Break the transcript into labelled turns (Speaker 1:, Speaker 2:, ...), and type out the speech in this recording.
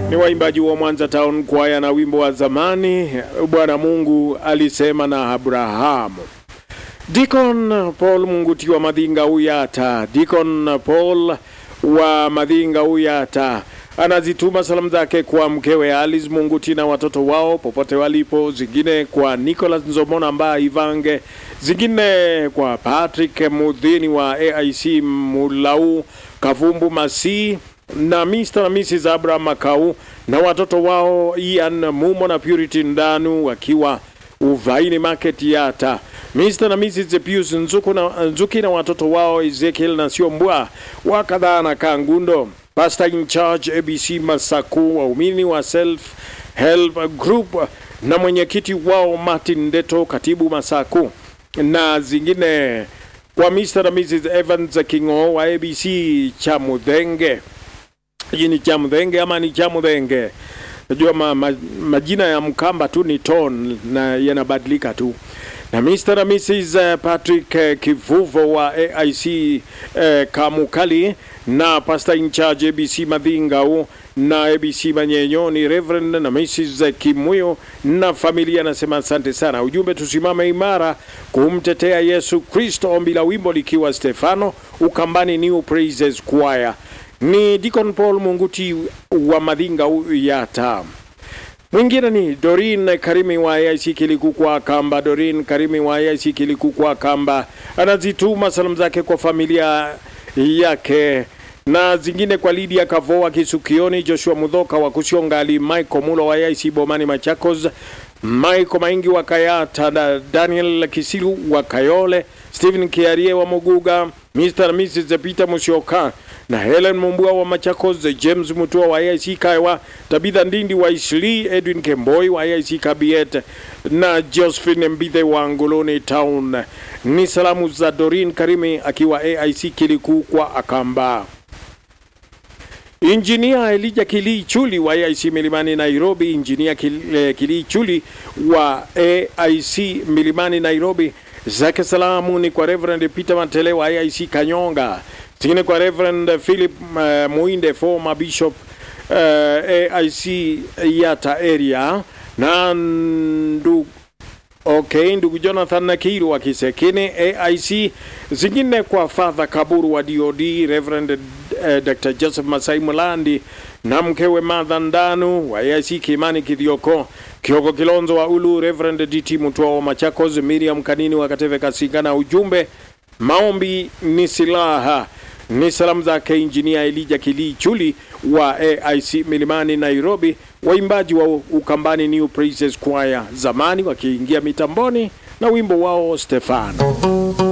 Speaker 1: ni waimbaji wa Mwanza Town Choir na wimbo wa zamani Bwana Mungu alisema na Abrahamu. Deacon Paul Munguti wa Madhinga Uyata, Deacon Paul wa Madhinga Uyata anazituma salamu zake kwa mkewe Alice Munguti na watoto wao popote walipo, zingine kwa Nicholas Nzomona Mba Ivange, zingine kwa Patrick Mudhini wa AIC Mulau Kavumbu Masi na Mr. na Mrs. Abraham Makau na watoto wao Ian Mumo na Purity Ndanu wakiwa Uvaini Market Yata. Mr. na Mrs. Pius Nzuku na, Nzuki na watoto wao Ezekiel na Siombwa wakadhaa na Kangundo. Pastor in charge ABC Masaku, waumini wa Self Help Group na mwenyekiti wao Martin Ndeto, katibu Masaku na zingine kwa Mr. na Mrs. Evans Kingo wa ABC Chamudhenge. Hii ni Chamudhenge ama ni Chamudhenge? Najua ma, ma, majina ya Mkamba tu ni ton na yanabadilika tu na Mr. na Mrs. Patrick Kivuvo wa AIC eh, Kamukali na Pastor in charge ABC Madhingau na ABC Manyenyoni Reverend na Mrs. Kimuyo na familia, nasema asante sana. Ujumbe, tusimame imara kumtetea Yesu Kristo, ombi la wimbo likiwa Stefano Ukambani New Praises Choir. Ni Deacon Paul Munguti wa Madhinga Yata. Mwingine ni Dorin Karimi wa AIC Kilikukwa Kamba. Dorin Karimi wa AIC Kilikukwa Kamba anazituma salamu zake kwa familia yake na zingine kwa Lydia Kavoa Kisukioni, Joshua Mudhoka wa Kusiongali, Michael Mulo wa AIC Bomani Machakos, Michael Maingi wa Kayata na Daniel Kisilu wa Kayole, Stephen Kiarie wa Muguga, Mr. na Mrs. Peter Musyoka na Helen Mumbua wa Machakos, James Mutua wa AIC Kaiwa, Tabitha Ndindi wa Isli, Edwin Kemboi wa AIC Kabiet na Josephine Mbithe wa Ngoloni Town. Ni salamu za Dorin Karimi akiwa AIC Kiliku kwa Akamba. Injinia Elija Kilii Chuli wa AIC Milimani Nairobi, Injinia Kilii Chuli wa AIC Milimani Nairobi, zake salamu ni kwa Reverend Peter Matele wa AIC Kanyonga, zingine kwa Reverend Philip uh, Muinde former bishop uh, AIC Yata area na ndu Okay, ndugu Jonathan Nakiru wa Kisekine AIC, zingine kwa Father Kaburu wa DOD, Reverend uh, Dr. Joseph Masai Mulandi na mkewe Martha Ndanu wa AIC Kimani Kithioko, Kioko Kilonzo wa Ulu, Reverend DT Mutua wa Machakos, Miriam Kanini wa Kateve Kasinga, na ujumbe maombi ni silaha. Ni salamu zake Injinia Elija Kilii Chuli wa AIC Milimani Nairobi, waimbaji wa Ukambani New Praises Choir zamani wakiingia mitamboni na wimbo wao Stefano.